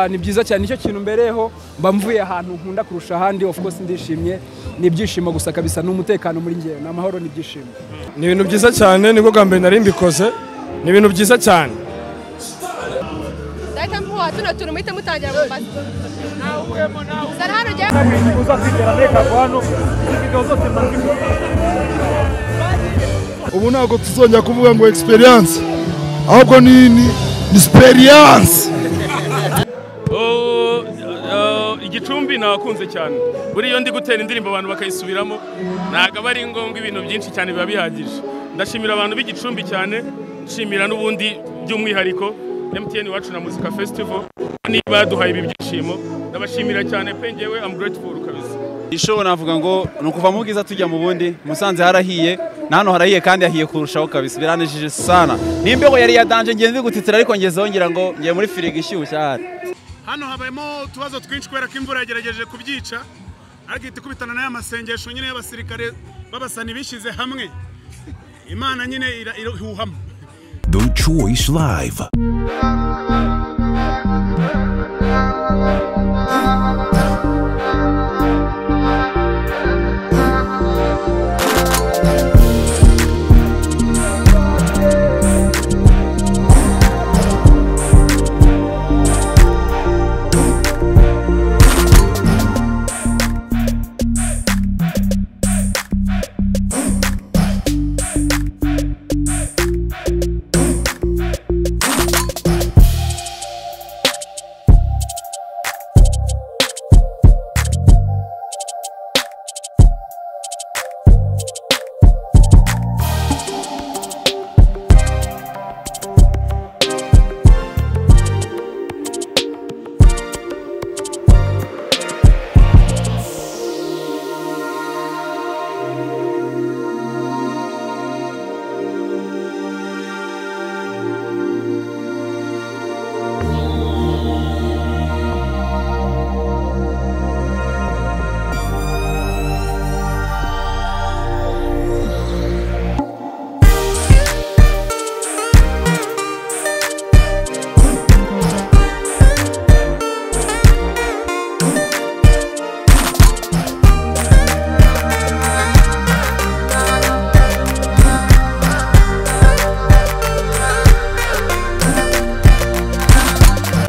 ni byiza cyane nicyo kintu mbereyeho mba mvuye ahantu nkunda kurusha ahandi of course ndishimye ni ibyishimo gusa kabisa ni umutekano muri ngewe ni amahoro ni ibyishimo ni ibintu byiza cyane nibwo bwa mbere nari mbikoze ni ibintu byiza cyane data mpuha tuno tuntu muhite mutangira gufata zara hano ujya ubu ntabwo tuzongera kuvuga ngo experience ahubwo ni ni experience Oh, oh, igicumbi nakunze cyane buriya iyo ndi gutera indirimbo abantu bakayisubiramo ntabwo aba ari ngombwa ibintu byinshi cyane biba bihagije ndashimira abantu b'igicumbi cyane nshimira n'ubundi by'umwihariko MTN iwacu na muzika festival niba yaduhaye ibi byishimo ndabashimira cyane pe ngewe am grateful kabisa ishobo navuga ngo ni ukuva mu bwiza tujya mu bundi musanze harahiye na hano harahiye kandi hahiye kurushaho kabisa biranejije sana n'imbeho yari yadanje ngende gutitira ariko ngeze ngira ngo ngiye muri firigo ishyushye ahari hano habayemo utubazo twinshi kubera ko imvura yagerageje kubyica ariko ihita ikubitana n'aya masengesho nyine y'abasirikare b'abasani bishyize hamwe imana nyine ira- irahuhamo The Choice Live.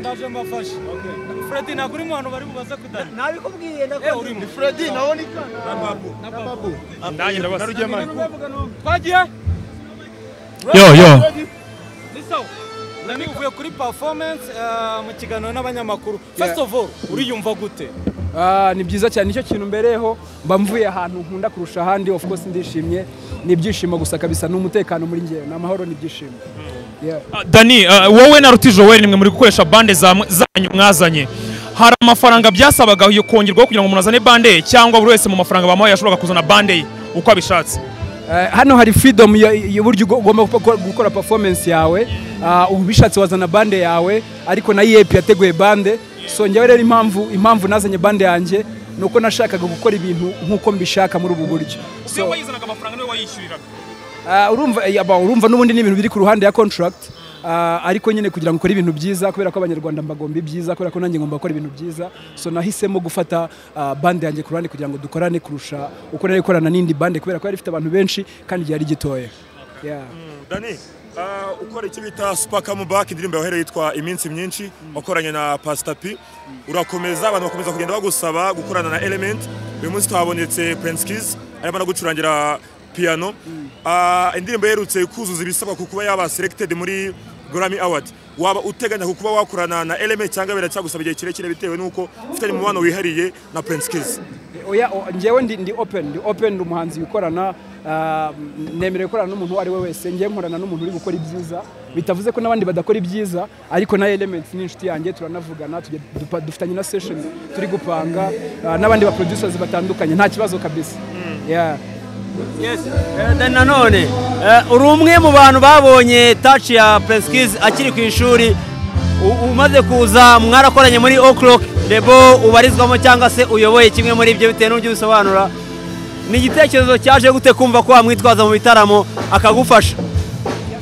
ndaje mbafashe furedi ntabwo urimo abantu bari bubaze kudana nabikubwiye urimo nanjye ndabasa twagiye yo yo nani uvuye kuri performance eh, mu kiganiro n'abanyamakuru first of all uriyumva gute Ah, ni byiza cyane nicyo kintu mbereyeho mba mvuye ahantu nkunda kurusha ahandi of course ndishimye ni ibyishimo gusa kabisa ni umutekano muri ngewe ni amahoro ni ibyishimo Yeah. dani uh, wowe na ruti joel nimwe muri gukoresha bande zamwe- zanyu mwazanye hari amafaranga byasabaga yo kongerwaho kugira ngo umuntu azane bande ye cyangwa buri wese mu mafaranga bamuhaye yashoboraga kuzana bande ye uko abishatse Eh, hano hari freedom ya- y'uburyo ugomba gukora- gukora performance yawe Ah, ubu bishatse wazana bande yawe ariko na yep yateguye bande so njyewe rero impamvu impamvu nazanye bande yanjye ni uko nashakaga gukora ibintu nk'uko mbishaka muri ubu buryo so, so, wayizanaga amafaranga niwe wayishyuriraga ah, urumva eh, aba, urumva n'ubundi ni ibintu biri ku ruhande ya contract Ah, ariko nyine kugira ngo ukore ibintu byiza kubera ko abanyarwanda mbagomba ibyiza kubera ko nanjye ngomba gukora ibintu byiza so nahisemo gufata ah, bande yanjye ku ruhande kugira ngo dukorane kurusha uko nari gukorana n'indi bande kubera ko yari ifite abantu benshi kandi ryari gitoya yeah. dani ah, ukora icyo bita supaka mu baki indirimbo yawe yitwa iminsi myinshi wakoranye na pasitapi urakomeza abantu bakomeza kugenda bagusaba gukorana na element uyu munsi tuhabonetse prince kiz arimo anagucurangira piano Ah, indirimbo yerutse kuzuza ibisabwa ku kuba yaba selected muri Grammy Award waba uteganya ku kuba wakorana na element cyangwa biracyagusaba igihe kirekire bitewe n'uko ufitanye umubano wihariye na prince kiz oya o- njyewe ndi ndi open ndi open ndi umuhanzi wikorana ah, nemerewe gukorana n'umuntu uwo ari we wese njyewe nkorana n'umuntu uri gukora ibyiza bitavuze ko n'abandi badakora ibyiza ariko na element ni inshuti yanjye turanavugana tujya- dupa- dufitanye na session turi gupanga ah, n'abandi ba producers batandukanye nta kibazo kabisa yeah. nanone uri umwe mu bantu babonye taci ya prince akiri ku ishuri U- umaze kuza mwarakoranye muri o'clock debo ubarizwamo cyangwa se uyoboye kimwe muri ibyo bitewe n'uburyo ubisobanura ni igitekerezo cyaje gute kumva ko wamwitwaza mu bitaramo akagufasha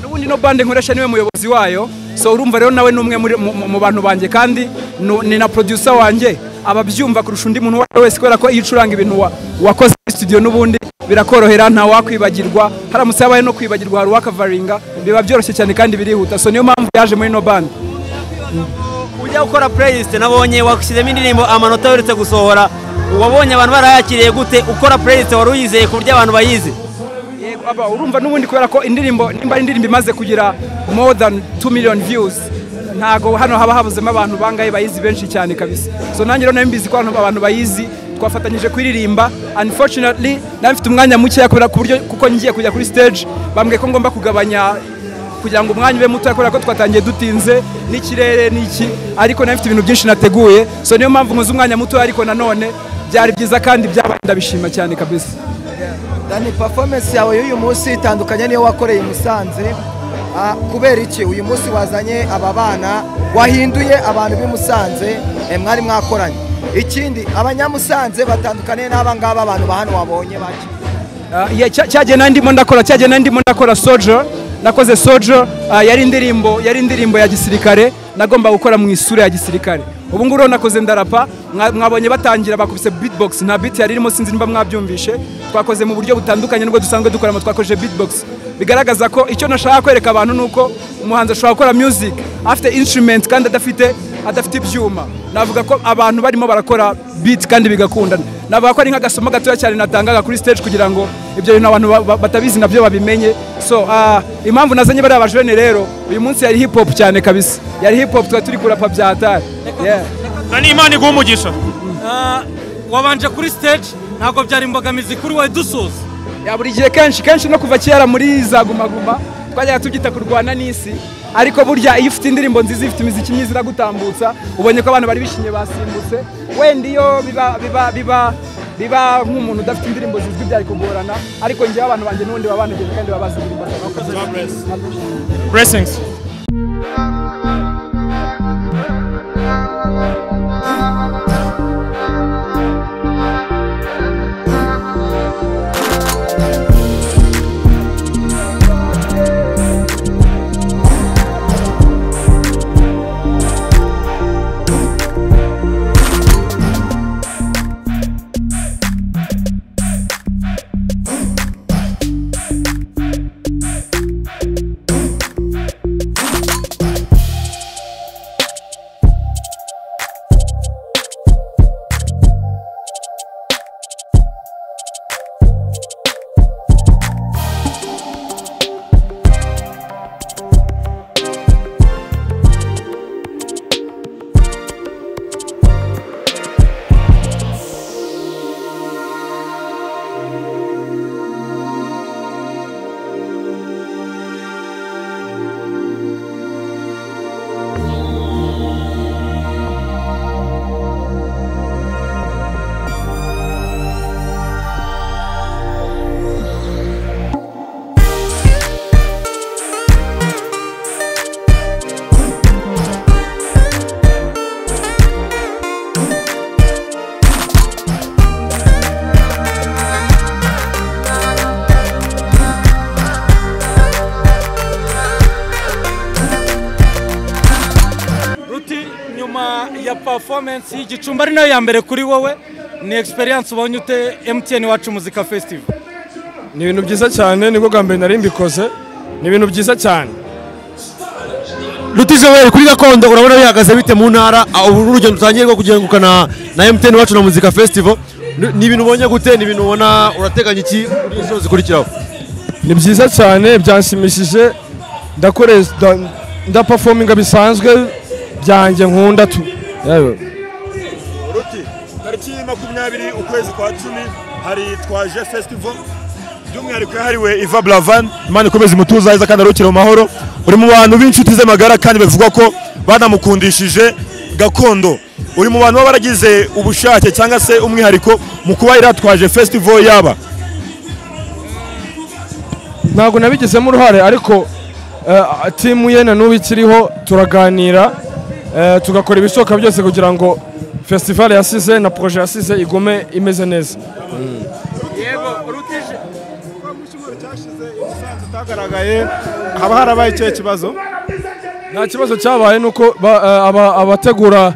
n'ubundi no bande nkoresha niwe muyobozi wayo so urumva rero nawe ni umwe muri- mu- mu- mu bantu banjye kandi nu- ni na producer wanjye ababyumva kurusha undi muntu uwo ari we wese kubera ko iyo ucuranga ibintu wa- wakoze muri studio n'ubundi birakorohera nta wakwibagirwa haramutse habaye no kwibagirwa hari uwakavaringa biba byoroshye cyane kandi birihuta so niyo mpamvu yaje muri ino bandi ujya gukora playlist nabonye washyizemo indirimbo amanota uherutse gusohora wabonye abantu barayakiriye gute ukora playlist wari uyizeye ku buryo abantu bayizi Aba, urumva n'ubundi kubera ko indirimbo nimba ari indirimbo imaze kugira more than 2 million views ntago hano haba habuzemo abantu bangaye bayizi benshi cyane kabisa so nanjye rero nayo mbizi ko hano abantu bayizi twafatanyije kuririmba unfortunately nari mfite umwanya mukeya kubera ku buryo kuko ngiye kujya kuri stage bambwiye ko ngomba kugabanya kugira ngo umwanya ube muto kubera ko twatangiye dutinze n'ikirere n'iki ariko nari mfite ibintu byinshi nateguye so niyo mpamvu nkoze umwanya muto ariko nanone byari byiza kandi byabaye ndabishima cyane kabisa dani performance yawe y'uyu munsi itandukanye n'iyo wakoreye i musanze Ah, kubera iki uyu munsi wazanye aba bana wahinduye abantu b'i musanze eh, mwari mwakoranye ikindi abanyamusanze batandukanye n'aba ngaba abantu ba hano wabonye bake cyagiye nandimo ndakora cyagiye nandimo ndakora sojo nakoze sojo ah, yari indirimbo yari indirimbo ya gisirikare nagomba gukora mu isura ya gisirikare ubu ngubu rero nakoze ndarapa mwa- mwabonye batangira bakubise beatbox nta beat yari irimo sinzi niba mwabyumvishe twakoze mu buryo butandukanye n'ubwo dusanzwe dukoramo twakoje beatbox bigaragaza ko icyo nashaka kwereka abantu ni uko umuhanzi ashobora gukora music afite instrument kandi adafite adafite ibyuma navuga ko abantu barimo barakora beat kandi bigakundana navuga ko ari nk'agasomo gatoya cyane natangaga kuri stage kugira ngo ibyo bintu abantu ba- ba- batabizi nabyo babimenye so ah, impamvu nazanye bariya bajene rero uyu munsi yari hip hop cyane kabisa yari hip hop twari turi kurapa bya hatari Yeah. nani imana iguha umugisha Ah, wabanje kuri stage ntabwo byari imbogamizi kuri wowe dusoza ya buri gihe kenshi kenshi no kuva kera muri za gumaguma twajyaga tubyita kurwana n'isi ariko burya iyo ufite indirimbo nziza ifite imiziki myiza iragutambutsa ubonye ko abantu bari bishimye basimbutse wenda iyo biba biba biba biba nk'umuntu udafite indirimbo zizwi byari kugorana ariko njyewe abantu banjye n'ubundi baba banogejwe kandi baba bazi indirimbo blessings ruti nyuma ya performance y'igicumbi ari nayo ya mbere kuri wowe ni experience ubonye ute MTN wacu muzika festival ni ibintu byiza cyane nibwo bwa mbere nari mbikoze ni ibintu byiza cyane ruti joel kuri gakondo urabona bihagaze bite mu ntara aho uru rugendo utangiye rwo kugenguka na na emutiyeni wacu na muzika festival Ni- ni ibintu ubonye gute ni ibintu ubona urateganya iki muri izo zikurikiraho ni byiza cyane byanshimishije ndakore ndapafominga bisanzwe byanjye nkunda tu Yewe. ruti tariki makumyabiri ukwezi kwa cumi hari twaje festival by'umwihariko yahariwe iva buravan imana ikomeze imutuza heza kandi arukire mu mahoro uri mu bantu b'inshuti ze magara kandi bivugwa ko banamukundishije gakondo uri mu bantu baba baragize ubushake cyangwa se umwihariko mu kuba iratwaje festival yaba ntabwo nabigizemo uruhare ariko eh, timu ye na n'ubu ikiriho turaganira eh, tugakora ibishoboka byose kugira ngo fesitivale yasize na poroje yasize igume imeze neza haba harabaye ikihe kibazo nta kibazo cyabaye nuko ba- eh, aba- abategura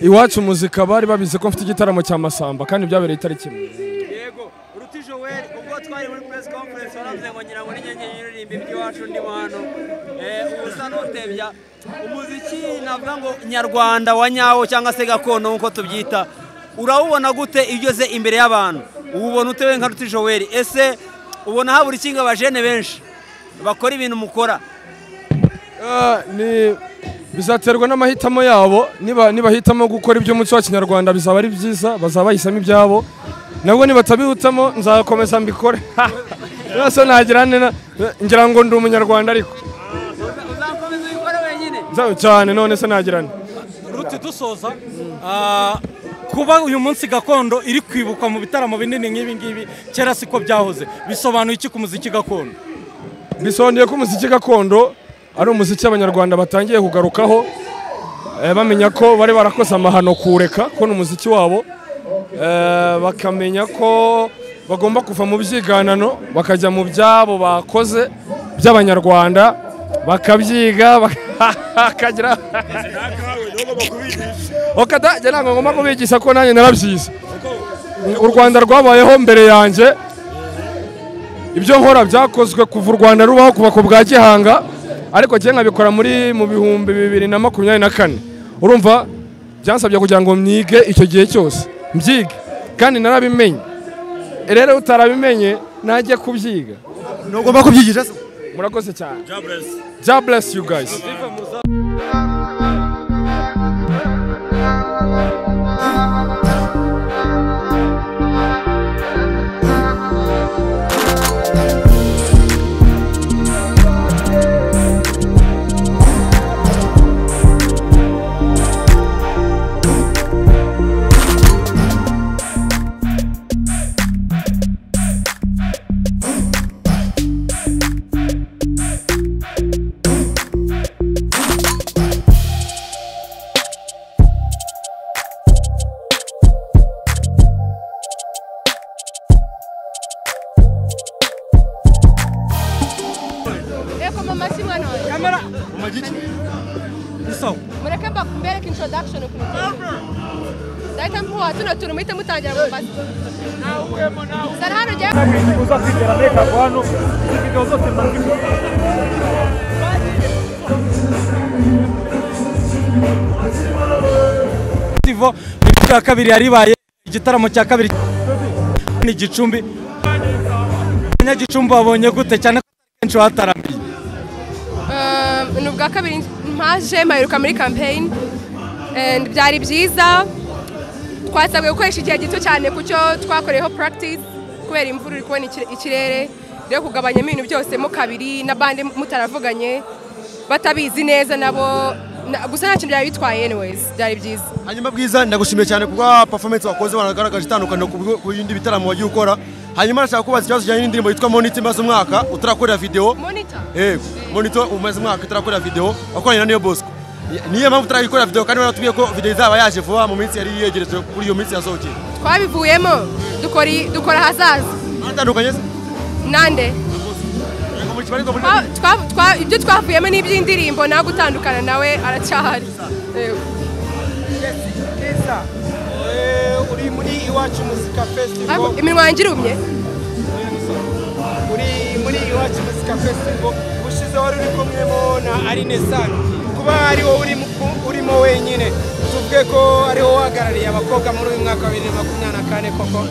iwacu muzika bari babizi ko mfite igitaramo cya masamba kandi byabereye itariki imwe ubwo twari muri press conference waravuze ngo ngira ngo n'inyenyeri y'uririmba iby'iwacu ndimo hano Eh, ubu usa n'utebya umuziki navuga ngo nyarwanda wa nyawo cyangwa se gakondo nk'uko tubyita urawubona gute iyo ugeze imbere y'abantu uwubona utewe nka ruti joweli ese ubona habura ikinga abajene benshi bakora ibintu mukora Ah, ni bizaterwa n'amahitamo yabo niba nibahitamo gukora iby'umuco wa kinyarwanda bizaba ari byiza bazaba bahisamo ibyabo nabwo nibatabihitamo nzakomeza mbikore nose nagira nena ngira ngo ndi umunyarwanda ariko uzakomeza ubikore wenyine Nza- cyane none se nagira nte ruti dusoza ah, kuba uyu munsi gakondo iri kwibukwa mu bitaramo binini nk'ibi ngibi kera siko byahoze bisobanuye iki ku muziki gakondo bisobanuye ko umuziki gakondo ari umuziki abanyarwanda batangiye kugarukaho eh, bamenya ko bari barakoze amahano kureka ko ni umuziki wabo Eh, bakamenya ko bagomba kuva mu byiganano bakajya mu byabo bakoze by'abanyarwanda bakabyiga bakagira njye ntabwo ngomba kubigisha ko nanjye narabyize u rwanda rwabayeho mbere yanjye ibyo nkora byakozwe kuva u rwanda rubaho ku bako bwa gihanga ariko njye nkabikora muri mu bihumbi bibiri na makumyabiri na kane urumva byansabye kugira ngo mwige icyo gihe cyose mbyige kandi narabimenye rero utarabimenye najye kubyiga ntugomba kubyigisha se murakoze cyane God bless you guys Eko mama si mwana wawe. Kamera. Ni sawa. Mureke mbakumbere introduction ukuntu. Dahita mpuha tuno tuntu muhite mutangira Mombasa. Zari hano jya festival bibiri bya kabiri yaribaye igitaramo cya kabiri ni gicumbi abanyagicumbi babonye gute cyane ko atari kenshi hatarambiye ni ubwa kabiri mpaje mpaheruka muri campaign and byari byiza twasabwe gukoresha igihe gito cyane ku cyo twakoreyeho practice kubera imvura uri kubona ikire- ikirere rero kugabanyamo ibintu byose mo kabiri na bande mutaravuganye batabizi neza nabo na- gusa nta kintu byari bitwaye anyways byari byiza hanyuma bwiza ndagushimiye cyane kubwa performance wakoze wanagaragaje itandukaniro ku bigo- ku bindi bitaramo wagiye ukora hanyuma ndashaka kubaza ikibazo kijyanye n'indirimbo yitwa moniti maze umwaka utarakorera video Monitor. yego monito umaze umwaka utarakorera video wakoranye na niyo bosco niyo mpamvu utarayikorera video kandi waratubwiye ko video izaba yaje vuba mu minsi yari yegereje kuri iyo minsi yasohokeye twabivuyemo dukora i- dukora ahazaza atandukanye se nande Twa- twa- twa- ibyo twavuyemo n'iby'indirimbo nawe gutandukana nawe aracyahari Yego. uri muri iwacu muzika festival Ariko iminwa yanjye irumye uri muri iwacu muzika festival ushizeho wari uri kumwemo na arinesan kuba ari wowe urimo, urimo wenyine tuvuge ko ari wowe uhagarariye abakobwa muri uyu mwaka wa bibiri na makumyabiri na kane koko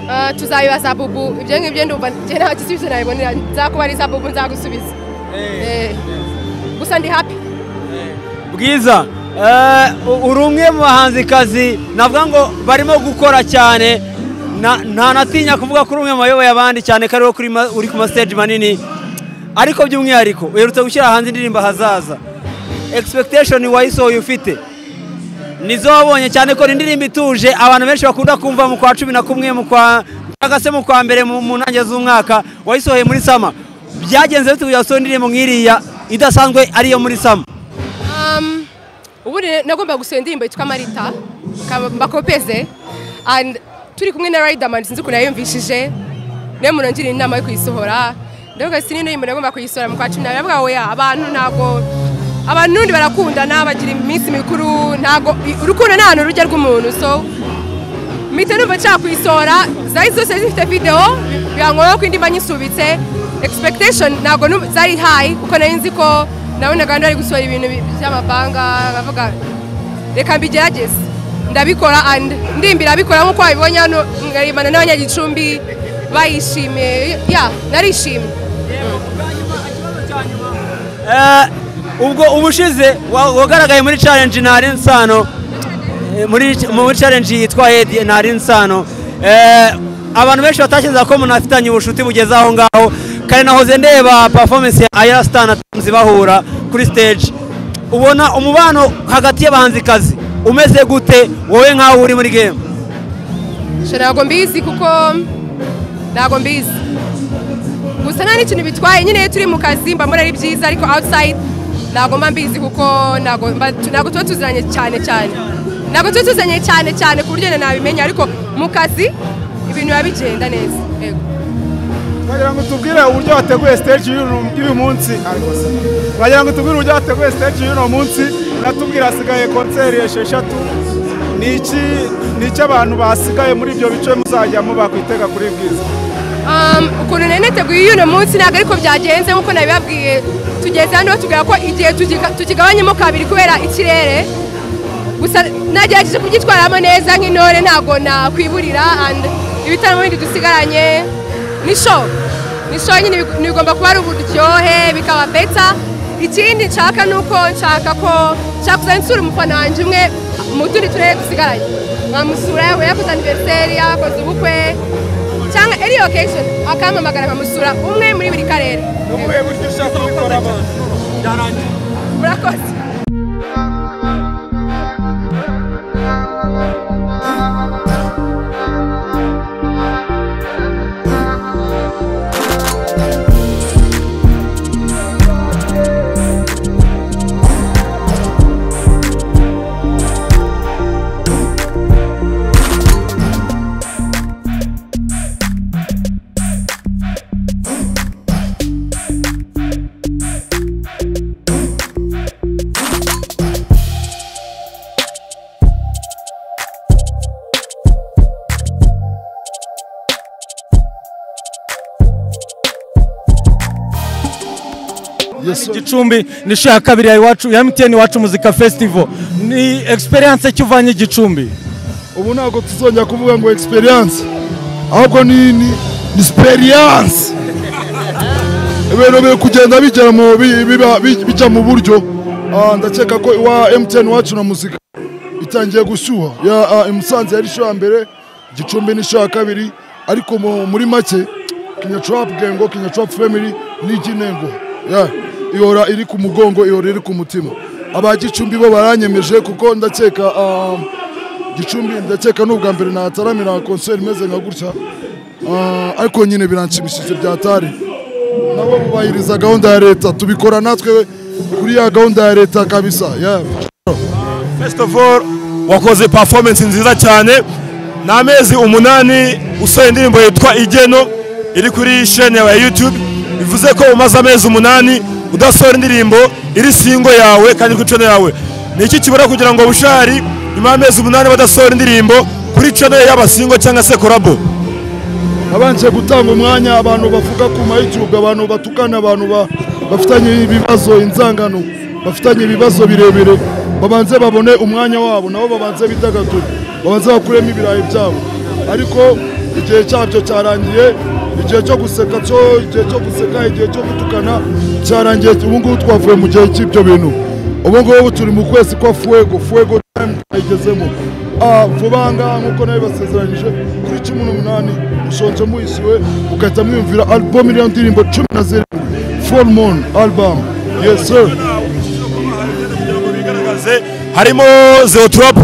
Ah, tuzabibaza bubu ibyo ngibyo ndumva njye nta gisubizo nabibonera nzakubariza bubu nzagusubiza Eh. gusa ndi happy bwiza eh, u- uri umwe mu bahanzikazi navuga ngo barimo gukora cyane Na- ntanatinya kuvuga kuri umwe mu bayoboye abandi cyane ko ariwe kuri ma- uri ku mastage manini ariko by'umwihariko uherutse gushyira hanze indirimbo ahazaza expectation wayisohoye ufite nizo wabonye cyane ko ni indirimbo ituje abantu benshi bakunda kumva mu kwa cumi na kumwe mu kwa cyangwa se mu kwa mbere mu mu ntangiriro z'umwaka wayisohoye muri sama byagenze bite kugira ngo usohore indirimbo nk'iriya idasanzwe ariyo muri sama Um, ubu rero nagomba gusohora indirimbo yitwa marita ka- mbakopeze and turi kumwe na riderman sinzi ukuntu yayumvishije niyo munongera inama yo kuyisohora ndavuga ati n'indirimbo nagomba kuyisohora mu kwa cumi na biravuga ngo oya abantu ntabwo abantu n'ubundi barakundana bagira iminsi mikuru ntabwo urukundo nta hantu rujya rw'umuntu so mpita numva nshaka kuyisohora zari zose zifite videwo biba ngombwa ko indi mba nyisubitse expectation ntabwo numva- zari hayi kuko nari nzi ko nabonaga abantu bari gusohora ibintu bi- by'amabanga bavuga reka mbigerageze ndabikora and ndimbi ndabikora nk'uko wabibonye hano nkarimbana n'abanyagicumbi bayishimiye ya narishimye Eh, ubwo ubushize wa- wagaragaye muri challenge ntari nsano eh, muri muri challenge yitwa Hedi ntari nsano Eh, abantu benshi batashyinza ko munafitanye ubushuti bugeze aho ngaho kare nahoze ndeba performance ya Aya Star na Tonzi bahura kuri stage ubona umubano hagati y'abahanzikazi umeze gute wowe nkaho uri muri game Sha ntabwo mbizi kuko ntabwo mbizi gusa nta n'ikintu bitwaye nyine iyo turi mu kazi mba mbona ari byiza ariko outside ntabwo mba mbizi kuko ntabwo mba- ntabwo tuba tuziranye cyane cyane ntabwo tuba tuziranye cyane cyane ku buryo nabimenya ariko mu kazi ibintu biba bigenda neza yego Wagira ngo tubwire uburyo wateguye stage y'uyu- y'uyu munsi. Wagira ngo tubwire uburyo wateguye stage y'uno munsi, natubwire hasigaye konseri esheshatu. Ni iki ni iki abantu basigaye muri ibyo bice muzajyamo bakwitega kuri bwiza? Um, ukuntu nari nateguye uno munsi ntabwo ariko byagenze nk'uko nabibabwiye tugeze hano batubwira ko igihe tugiga- tukigabanyemo kabiri kubera ikirere gusa nagerageje kubyitwaramo neza nk'intore ntabwo nakwiburira and ibitaramo bindi dusigaranye ni show ni show nyine big- bigomba kuba ari uburyohe bikaba beta ikindi nshaka ni uko nshaka ko nshaka kuzajya nsura umufana wanjye umwe mu tundi turere dusigaranye nkamusura yaba yakoze aniveriseri yakoze ubukwe cyangwa any occasion akamamagara nkamusura umwe muri buri karere ubuhe buryo ushaka kubikoramo byarangiye murakoze igicumbi ni inshuro ya kabiri ya iwacu ya MTN iwacu muzika festival ni experience ki uvanye igicumbi ubu ntabwo tuzongera kuvuga ngo experience ahubwo ni ni ni experience ibintu biri kugenda bigera mu bi- biba- bi- bijya mu buryo Ah, ndakeka ko iwa MTN wacu na muzika itangiye gushyuha Ya, ah, i Musanze yari isho ya mbere Gicumbi ni isho ya kabiri ariko mu- muri make Kenya Trap Gang ngo Kenya Trap Family ni iginengo Ya, ihora iri ku mugongo ihora iri ku mutima aba Gicumbi bo baranyemeje kuko ndakeka ah, gicumbi ndakeka n'ubwa mbere nataramira konseri imeze nka gutya Ah, ariko nyine biranshimishije byatari nabo bubahiriza gahunda ya leta tubikora natwe kuri ya gahunda ya leta kabisa yeah. First of all, wakoze performance nziza cyane ni amezi umunani usohoye indirimbo yitwa igeno iri kuri shene yawe ya youtube bivuze ko umaze amezi umunani udasohora indirimbo iri singo yawe kandi kuri channel yawe ni iki kibura kugira ngo bushari nyuma y'amezi umunani badasohora indirimbo kuri channel y'abasingo cyangwa se korabo nabanje gutanga umwanya abantu bavuga ku ma youtube abantu batukana abantu ba- bafitanye ibibazo inzangano bafitanye ibibazo birebire babanze babone umwanya wabo nabo babanze bidagadure babanze bakuremo ibirayi byabo ariko igihe cyabyo cyarangiye igihe cyo guseka cyo igihe cyo guseka igihe cyo gutukana cyarangiye ubu ngubu twavuye mu gihe cy'ibyo bintu ubu ngubu turi mu kwezi kwa fuego fuego time twayigezemo Ah, vuba ngaha nk'uko nawe basezeranyije kuri cumi n'umunani mushonje muhisiwe mugahita mwiyumvira album iriya ndirimbo cumi na zirindwi full moon album yes sir harimo zero trap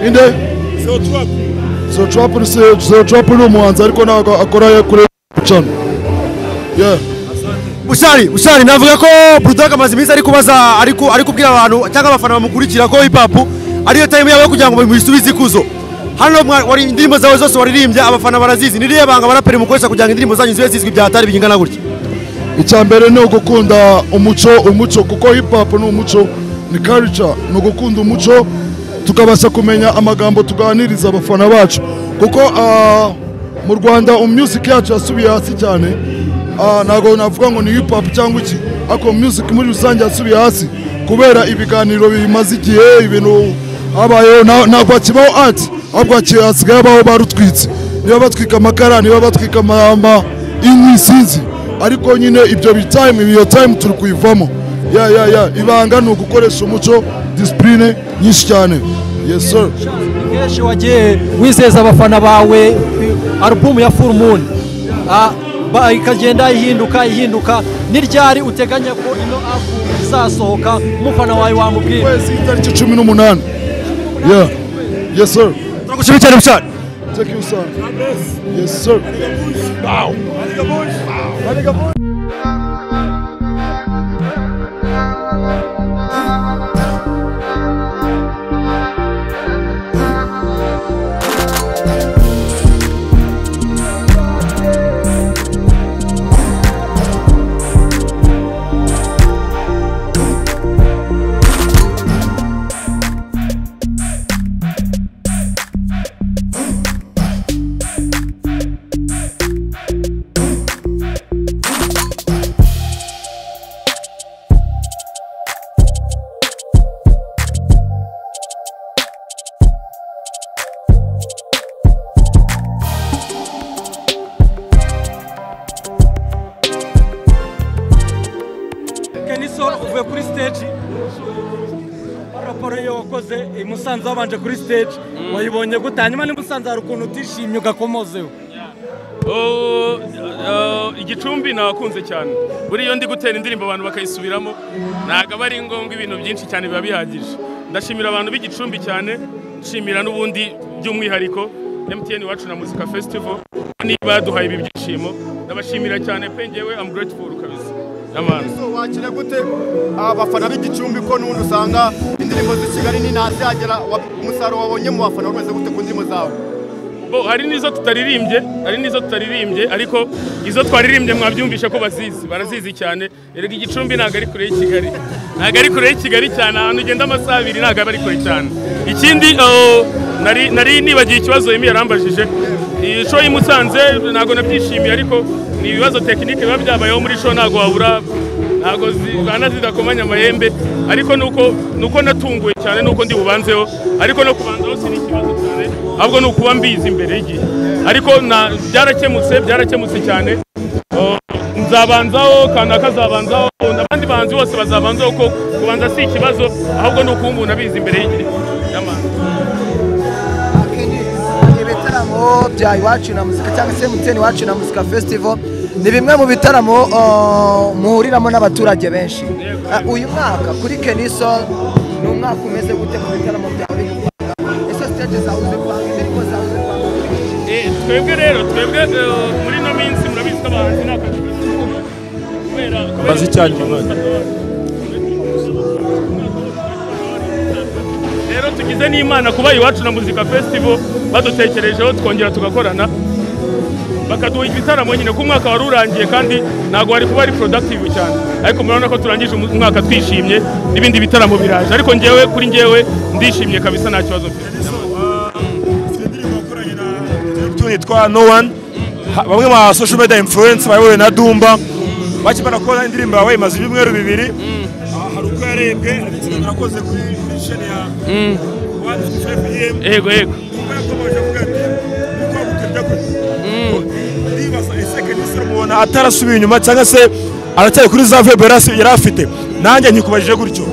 inde zero trap zero trap ni se- zero trap ni umuhanzi ariko ntabwo akora ye kuri channel yeah bushari bushari navuga ko burudoga amaze iminsi ari kubaza ari ku- ari kubwira abantu cyangwa abafana bamukurikira ko hip hop ariyo time yabo yo kugira ngo muyisubize ikuzo hano mwa- wari indirimbo zawe zose waririmbye abafana barazizi ni ririya banga baraperi mukoresha kugira ngo indirimbo zanyu zibe zizwi byatari bingana gutya icya mbere ni ugukunda umuco umuco kuko hip hop ni umuco ni culture ni ugukunda umuco tukabasha kumenya amagambo tuganiriza abafana bacu kuko ah, mu rwanda music yacu yasubiye hasi cyane Ah, ntabwo navuga ngo ni hip hop cyangwa iki ariko music muri rusange yasubiye hasi kubera ibiganiro bimaze igihe ibintu habayeho nta- ntabwo hakibaho art ahubwo haki- hasigaye habaho barutwitse niba batwika amakara niba batwika amama inyi sinzi ariko nyine ibyo bitime iyo time turi kuyivamo ya ya ya ibanga ni ugukoresha umuco disipurine nyinshi cyane yes sir kenshi wagiye wizeza abafana bawe alubumu ya full moon Ah, ba- ikagenda ihinduka ihinduka ni ryari uteganya ko ino alubumu izasohoka umufana wawe wamubwira itariki cumi n'umunani ya yes sir turagushimira cyane mushaka thank you sir yes sir wow kenisoro uvuye kuri stage raporo ye wakoze i musanze wabanje kuri stage wayibonye gute hanyuma ni musanze hari ukuntu utishimye ugakomozeho Oh, uh, igicumbi nakunze cyane buri iyo ndi gutera indirimbo abantu bakayisubiramo ntabwo aba ari ngombwa ibintu byinshi cyane biba bihagije ndashimira abantu b'igicumbi cyane nshimira n'ubundi by'umwihariko MTN wacu na muzika festival niba yaduhaye ibi byishimo ndabashimira cyane pe ngewe am grateful kabisa n'abantu wakira gute abafana b'igicumbi ko n'ubundi usanga indirimbo z'i kigali ntazihagera wa- umusaruro wabonye mu bafana wameze gute ku ndirimbo zawe bo hari n'izo tutaririmbye hari n'izo tutaririmbye ariko izo twaririmbye mwabyumvishe ko bazizi barazizi cyane erega igicumbi ntabwo ari kure y'i kigali ntabwo ari kure y'i kigali cyane ahantu ugenda amasaha abiri ntabwo aba ari kure cyane ikindi oh, nari nari nibagiye ikibazo yemi yarambajije iyi show y'i Musanze ntabwo nabyishimiye ariko ni ibibazo tekinike biba byabayeho muri show ntabwo wabura ntabwo zibana zidakomanya amahembe ariko nuko nuko natunguwe cyane nuko ndi bubanzeho ariko no kubanzaho si n'ikibazo cyane ahubwo ni ukuba mbizi imbere y'igihe ariko na- byarakemutse byarakemutse cyane Oh, nzabanzaho kanaka azabanzaho n'abandi bahanzi bose bazabanzaho ko kubanza si ikibazo ahubwo ni ukuba umuntu abizi imbere y'igihe Y'amahanga. ibitaramo bya iwacu na muzika cyangwa se muteni iwacu na muzika festival ni bimwe mu bitaramo uh, muhuriramo n'abaturage benshi Uh, uyu mwaka kuri keniso ni umwaka umeze gute mu bitaramo byawe ese stage zawe uzipanga indirimbo zawe uzipanga Eh, twebwe rero twebwe eh, muri ino minsi murabizi ko abahanzi nta kazi kubera Mbaze icyanyu umwanya. rero tugize n'imana kuba iwacu na muzika festival badutekerejeho twongera tugakorana bakaduha ibitaramo nyine ko umwaka wari urangiye kandi ntabwo wari kuba ari productive cyane ariko murabona ko turangije umu- umwaka twishimye n'ibindi bitaramo biraje ariko ngewe kuri ngewe ndishimye kabisa nta kibazo mfite tuni twa no one Ha- bamwe ba social media influence bayobowe na dumba bakimara kubona indirimbo yawe imaze ibyumweru bibiri Ah, hari uko yarebwe hari ikintu nakoze kuri sheni ya wani five AM. Yego, yego. Kuko yakomeje avuga ati, "Uko wagutebya kose." Ndibaza ese Kenisi mubona atarasubiye inyuma cyangwa se aracyari kuri za vibe yari asi- yari afite nanjye nkikubajije gutyo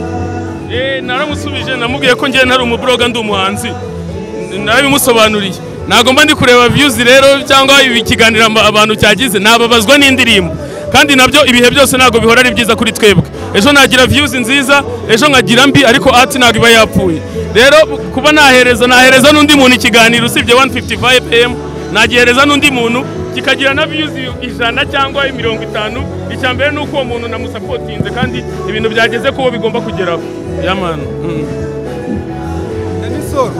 Eh, naramusubije namubwiye ko ngewe nari umuburoga ndi umuhanzi N- narabimusobanuriye ntabwo mba ndi kureba views rero cyangwa ibi ikiganiro aba- abantu cyagize nababazwa n'indirimbo kandi nabyo ibihe byose ntabwo bihora ari byiza kuri twebwe ejo nagira views nziza ejo nkagira mbi ariko art ntabwo iba yapfuye rero kuba nahereza nahereza n'undi muntu ikiganiro usibye 155 am nagihereza n'undi muntu kikagira na views ijana cyangwa mirongo itanu icya mbere ni uko uwo muntu namusapotinze kandi ibintu byageze kuwo bigomba kugeraho yamanu Misoro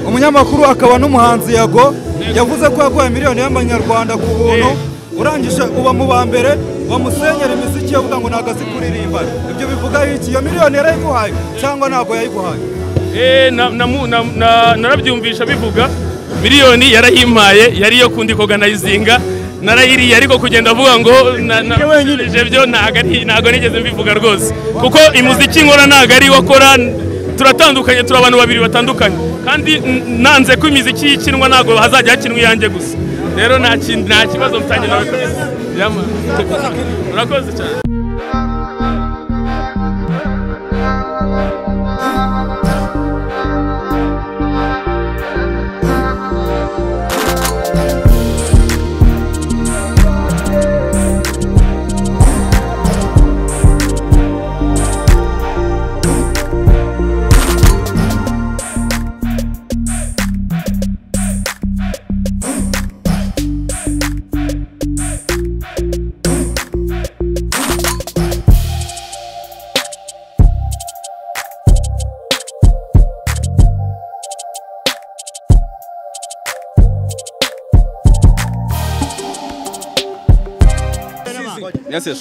umunyamakuru akaba n'umuhanzi yago yavuze ko yaguhaye miliyoni y'amanyarwanda ku buntu urangije uba mu ba mbere wamusenyera imiziki yo kuvuga ngo ntabwo azi kuririmba ibyo bivuga iki iyo miliyoni yarayiguhaye cyangwa ntabwo yayiguhaye Eh, na- namu- na- na- narabyumvisha bivuga miliyoni yarahimaye yari iyo kundi koganayizinga narayiriye ariko kugenda avuga ngo na- na- ije byo ntago ari- ntago nigeze mbivuga rwose kuko imuziki nkora ntago ari wakora turatandukanye turi abantu babiri batandukanye kandi n- nanze ko imiziki yikinwa ntago hazajya hakinwa iyanjye gusa rero nta kin- nta kibazo mfitanye nawe kabisa Yama. urakoze cyane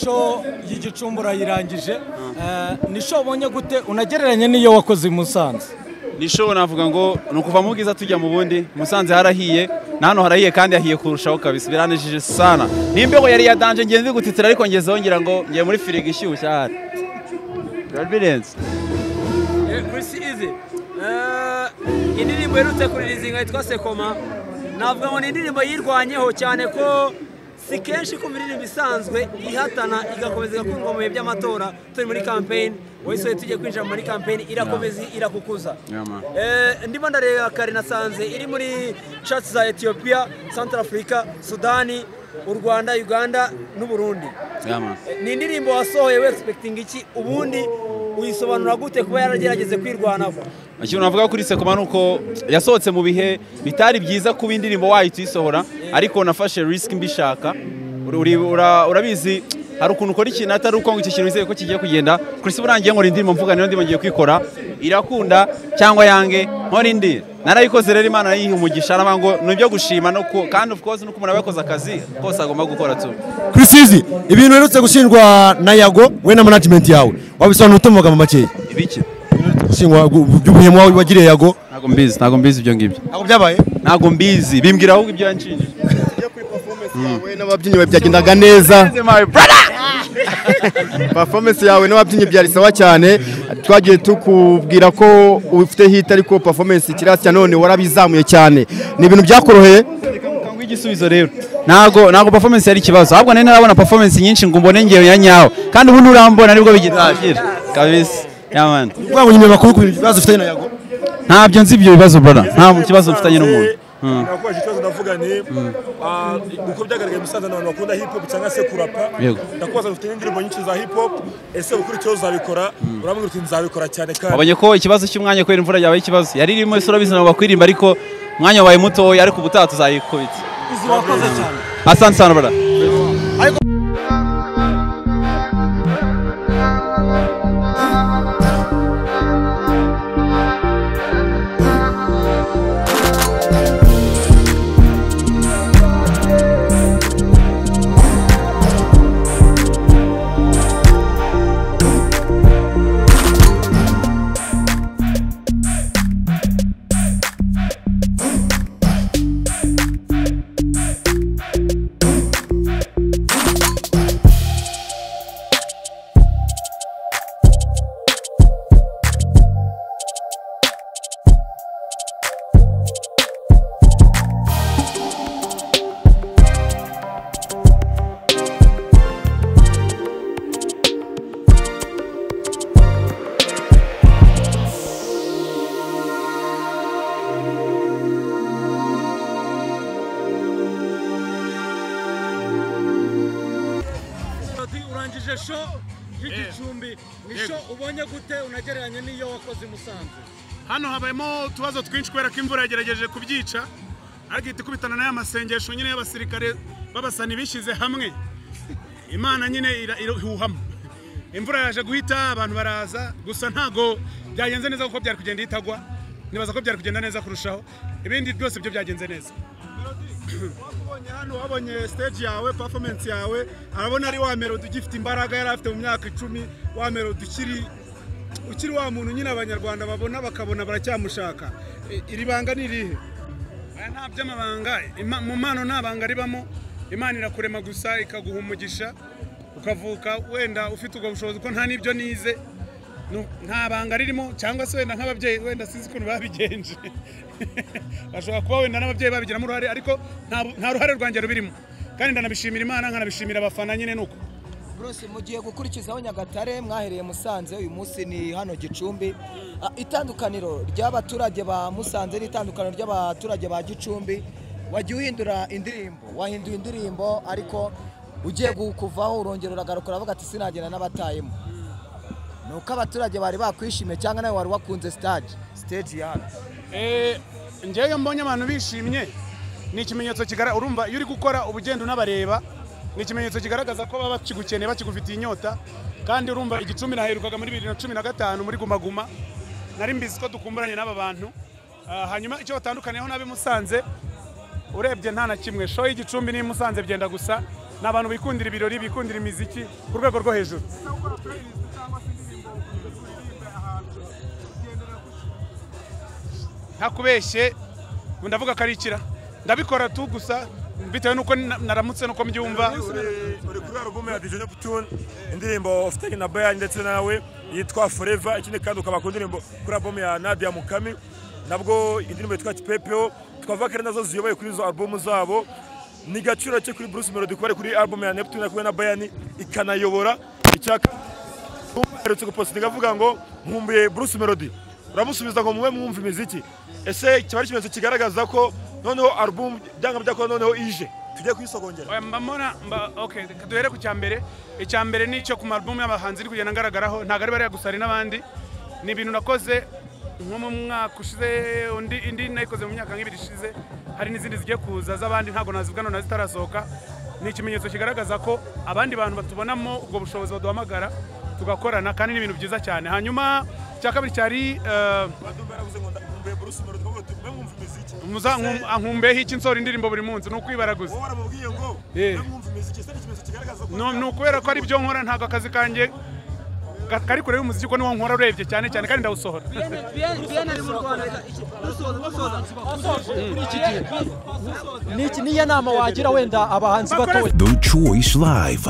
show y'igicumbi urayirangije Eh, ni show ubonye gute unagereranya n'iyo wakoze i musanze ni show navuga ngo ni ukuva mu bwiza tujya mu bundi musanze harahiye na hano harahiye kandi hahiye kurushaho kabisa biranejije sana ni imbeho yari yadanje ngiye ndi gutitira ariko ngezeho ngira ngo ngiye muri firigo ishyushye ahari biba birenze kurisi izi Eh, indirimbo iherutse kuririzinga yitwa sekoma navuga ngo ni indirimbo yirwanyeho cyane ko si kenshi kumva indirimbo isanzwe ihatana igakomeza igakundwa mu bihe by'amatora turi muri kampeyini wowe sohoye tujye kwinjira muri kampeyini irakomeza irakukuza Eh, ndimo ndareba kare nasanze iri muri chatsi za etiyopiya santara afurika sudani u rwanda uganda n'uburundi Eh, ni indirimbo wasohoye we expecting iki ubundi uyisobanura gute kuba yaragerageze kwirwanaho ikintu navuga kuri sekoma ni uko yasohotse mu bihe bitari byiza kuba indirimbo wahita uyisohora ariko nafashe risiki mbishaka Uri- uri- ura- urabizi hari ukuntu ukora ikintu atari uko ngo iki kintu wizeye ko kigiye kugenda kurisi burangiye nkora indirimbo mvuga niyo ndirimbo ngiye kwikora irakunda cyangwa yange nkora indi narayikoze rero imana yiha umugisha naravuga ngo ni ibyo gushima no ku- kandi of course nuko umuntu aba yakoze akazi kose agomba gukora tu kirisizi ibintu uherutse gushinjwa na yago we na management yawe wabisobanura ute mu magambo makeya ibiki gushingwa by'ubuhemu wawe wagiriye yago ntabwo mbizi ntabwo mbizi ibyo ngibyo ntabwo byabaye ntabwo mbizi bimbwira ahubwo ibyo yanshinje n'ababyinnyi byagendaga neza performance yawe n'ababyinnyi byari sawa cyane twagiye tukubwira ko ufite hit ariko performance ikirasi cya none warabizamuye cyane ni ibintu byakoroheye igisubizo rero ntabwo ntabwo performance yari ikibazo ahubwo nari narabona performance nyinshi ngo mbone ngewe ya nyawo kandi ubu nturambona nibwo bigira kabisa yamani ubwo ngo nyuma makuru ku bintu bibazo ufitanye na yago ntabyo nzi ibyo bibazo brother nta kibazo mfitanye n'umuntu Mm. nakubaje ikibazo ndavuga ni ah, uko byagaragaye musanze abantu bakunda hip hop cyangwa se kurapa Yego. ndakubaza dufite n'indirimbo nyinshi za hip hop ese ukuri ikibazo uzabikora urambwira uti nzabikora cyane kandi wabonye ko ikibazo cy'umwanya kubera imvura yabaye ikibazo yari irimo ese urabizi ntabwo bakwirimba ariko umwanya wabaye mutoya ariko ubutaha tuzayikubita izi wakoze cyane asante sana brother urangije show y'igicumbi ni show ubonye gute unagereranya n'iyo wakoze i musanze hano habayemo utubazo twinshi kubera ko imvura yagerageje kubyica ariko ihita ikubitana n'aya masengesho nyine y'abasirikare babasani bishyize hamwe imana nyine ira- irahuhamo imvura yaje guhita abantu baraza gusa ntago byagenze neza kuko byari kugenda itagwa nibaza ko byari kugenda neza kurushaho ibindi byose byo byagenze neza wakubonye hano wabonye stage yawe performance yawe arabona ari wa melody ugifite imbaraga yari afite mu myaka icumi wa melody ukiri ukiri wa muntu nyine abanyarwanda babona bakabona baracyamushaka I- iri banga ni irihe aya nta by'amabanga Ima- mu mpano nta banga ribamo imana irakurema gusa ikaguha umugisha ukavuka wenda ufite ubwo bushobozi ko nta n'ibyo nize Nu- nta banga ririmo cyangwa se wenda nk'ababyeyi wenda sinzi ukuntu babigenje bashobora kuba wenda n'ababyeyi babigiramo uruhare ariko nta- nta ruhare rwanjye rubirimo kandi ndanabishimira imana nkanabishimira abafana nyine nuko Bruce mugiye gukurikizaho Nyagatare mwahereye Musanze uyu munsi ni hano Gicumbi Ah, itandukaniro ry'abaturage ba Musanze n'itandukaniro ry'abaturage ba Gicumbi wagiye uhindura indirimbo wahinduye indirimbo ariko ugiye kuvaho urongera uragarukura avuga ati sinagera n'abatayemo ni uko abaturage bari bakwishimiye cyangwa nawe wari wakunze stage stage ya hano njyewe mbonye abantu bishimye ni ikimenyetso kigaragaza urumva iyo uri gukora ubugenda unabareba ni ikimenyetso kigaragaza ko baba bakigukeneye bakigufitiye inyota kandi urumva igicumbi naherukaga muri bibiri na cumi na gatanu muri Guma Guma nari mbizi ko dukumburanye n'aba bantu Ah, hanyuma icyo batandukaniyeho n'ab'i Musanze urebye nta na kimwe show y'igicumbi n'i Musanze byenda gusa ni abantu bikundira ibirori bikundira imiziki ku rwego rwo hejuru ntakubeshye ndavuga ko ari ikira ndabikora tu gusa bitewe n'uko na- naramutse n'uko mbyumva uri kuri alubumu ya dijoni putune indirimbo ufitanye na bayani ndetse nawe yitwa foreva ikindi kandi ukaba ku ndirimbo kuri alubumu ya nadia mukami nabwo indirimbo yitwa kipepeo twavuga ko ari nazo ziyoboye kuri izo alubumu zabo ni gaciro cye kuri bruce melody kuba ari kuri alubumu ya neptune ari kumwe na bayani ikanayobora icyaka aherutse gupositinga avuga ngo nkumbuye bruce melody uramusubiza ngo mube mwumva imiziki ese kiba ari ikimenyetso kigaragaza ko noneho alubumu byanga byakora noneho ije tujye kuyisogongera Oya, mba mbona mba okay reka duhere ku cyambere icyambere ni icyo ku marubumu y'abahanzi iri kugenda ngaragaraho ntabwo ari bariya gusa hari n'abandi ni ibintu nakoze nko mu mwaka ushize undi indi nayikoze mu myaka nk'ibiri ishize hari n'izindi zigiye kuza z'abandi ntabwo nazibwano na zitarasohoka ni ikimenyetso kigaragaza ko abandi bantu batubonamo ubwo bushobozi baduhamagara tugakorana kandi ni ibintu byiza cyane hanyuma icya kabiri cyari eh, muza- nkum- nkumbeho iki nsora indirimbo buri munsi ni ukwibaraguza Eh. No, ni ukubera ko ari byo nkora ntabwo akazi kanjye ka- kari kure y'umuziki ko niwo nkora urebye cyane cyane kandi ndawusohora Niki- niyo nama wagira wenda abahanzi batoya The Choice Live.